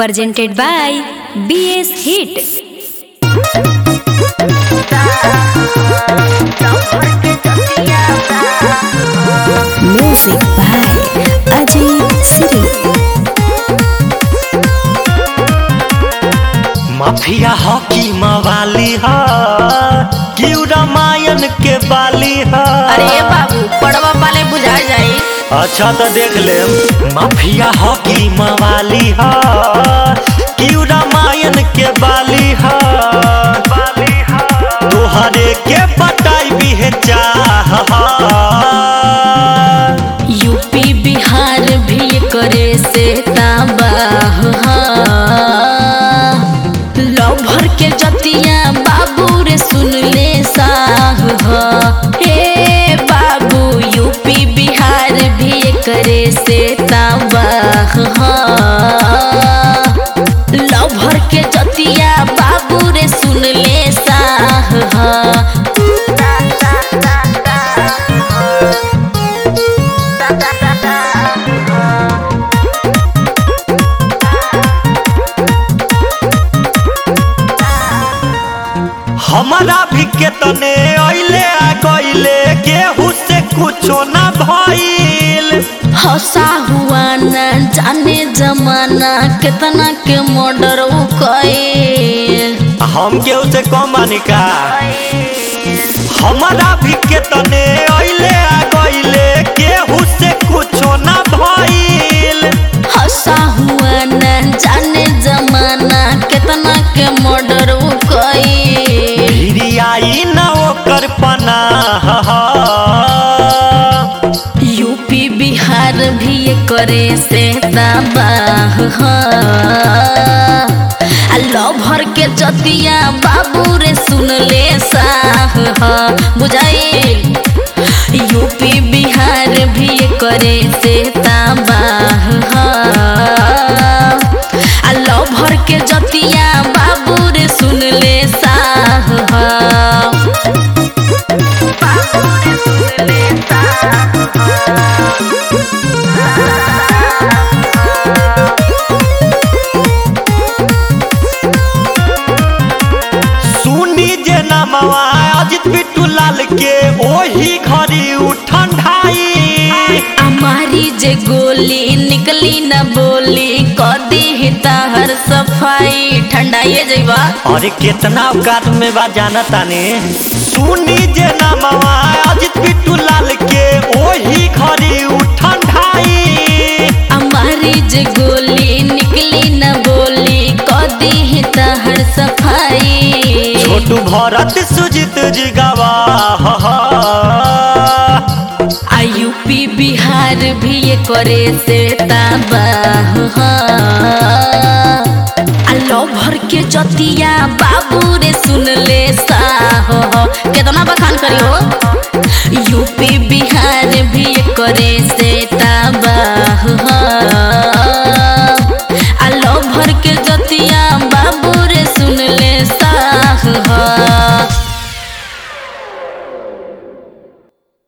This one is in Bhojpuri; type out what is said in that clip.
presented by BS Hit. Music by Ajay Siri. Mafia हॉकी मवाली ह कि रामायण के बाली ह अरे बाबू पड़वा वाले बुझा जाई अच्छा तो देख ले माफिया हॉकी मवाली ह कि रामायण के बाली ह तोहरे के पटाई भी है चाह यूपी बिहार भी करे से ताबाह लभर के जतिया बाबू रे सुन ले साह हे बाबू यूपी बिहार भी करे से ताबाह लभर के जतिया बाबू रे सुन ले साह हमारा भी केतने अइले आ गइले केहू से कुछो ना भइल हंसा हुआ न जाने जमाना कितना के मर्डर कईल हम केहू से कम बानी का हमारा भी केतने अइले आ गइले केहू से कुछो ना भइल हंसा हुआ न जाने जमाना कितना के मर्डर कईल भिरियाई न ओकर पनाह यूपी बिहार भी ये करे से तबाह आ लभर के जतिया बाबू रे सुन ले साह बुझाइल यूपी बिहार भी ये करे से तबाह आ लभर के जतिया बाबू रे सुन ले साह सुनी जे नमवा अजित बिट्टू लाल के ओही घड़ी उठंडाई हमारी जे गोली निकली न बोली कदी ही हर सफाई ठंडाइए जइबा अरे कितना औकात में बा जाना ताने सुनी जे नमवा अजित बिट्टू लाल के ओही घड़ी उठंडाई हमारी जे गोली निकली न बोली कदी ही हर सफाई छोटू भरत सुजित जी गवाह आ यूपी बिहार भी ये करे से तबाह आ लभर के जतिया बाबू रे सुन ले साह केतना बखान करी हो यूपी बिहार भी ये करे से तबाह